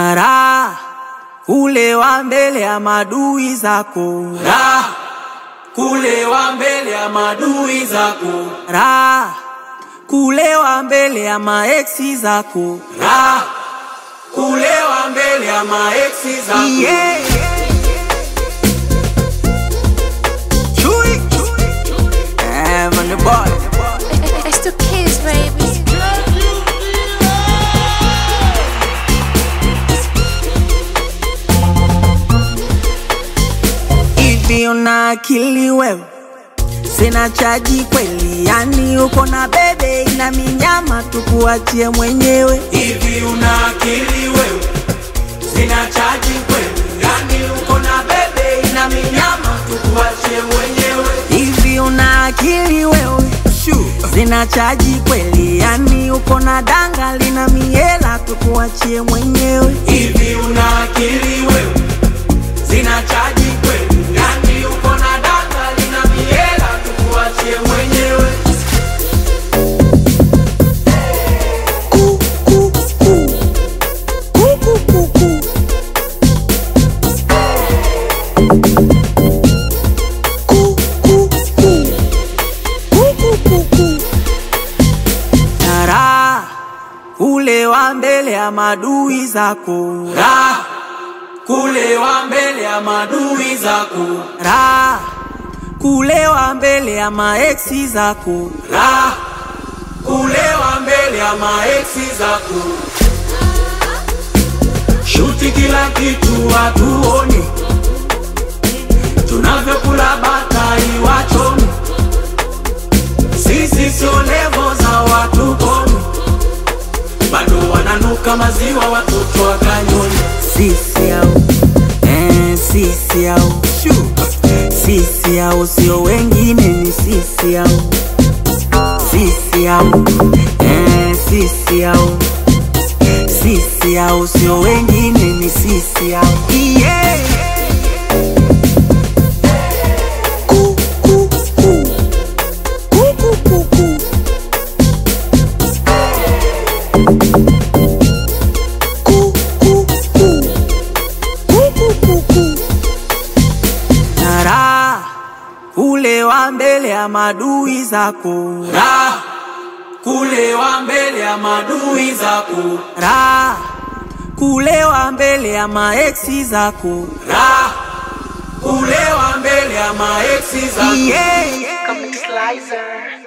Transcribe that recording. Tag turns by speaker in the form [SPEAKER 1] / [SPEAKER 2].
[SPEAKER 1] na raha kulewa mbele ya madui zako,
[SPEAKER 2] raha kulewa mbele ya madui zako,
[SPEAKER 1] raha kulewa mbele ya maeksi zako,
[SPEAKER 2] raha kulewa mbele ya maeksi zako.
[SPEAKER 1] yeah. Chui. Eh, man, the boy.
[SPEAKER 3] It's the kids, baby.
[SPEAKER 1] Hivi una akili wewe? Sina chaji kweli, yani uko na bebe ina minyama, tukuachie mwenyewe.
[SPEAKER 2] Hivi una akili wewe? Sina chaji kweli, yani uko na bebe ina minyama, tukuachie mwenyewe.
[SPEAKER 1] Hivi una akili wewe? Sina chaji kweli, yani uko na danga lina miela, tukuachie mwenyewe.
[SPEAKER 2] Hivi una akili wewe? Sina chaji kweli, yani uko na danga lina miela, tukuachie mwenyewe.
[SPEAKER 1] Ku, ku, ku. Ku, ku, ku, ku. Ku, ku, ku. Ku, ku, ku, ku. Na raha kulewa mbele ya madui zako,
[SPEAKER 2] Raha kulewa mbele ya madui zako,
[SPEAKER 1] raha kulewa mbele ya maeksi zako,
[SPEAKER 2] raha kulewa mbele ya maeksi zako. Shuti kila kitu hatuoni, tunavyokula batai wachoni. Sisi sio levo za watu koni, bado wananuka maziwa watoto wa kanyoni.
[SPEAKER 1] sisi au eh, sisi au sisi au sio wengine, ni sisi au sisi au eh, sisi au sisi au sio wengine, ni sisi au yeah. Ku, ku, ku. Ku, ku, ku, ku. Ku, ku, ku. Ku, ku, ku, ku. Na raha kulewa mbele ya madui zako,
[SPEAKER 2] Raha kulewa mbele ya madui zako,
[SPEAKER 1] raha kulewa mbele ya maeksi zako,
[SPEAKER 2] raha kulewa mbele ya maeksi zako.
[SPEAKER 1] yeah.
[SPEAKER 3] Come Slicer.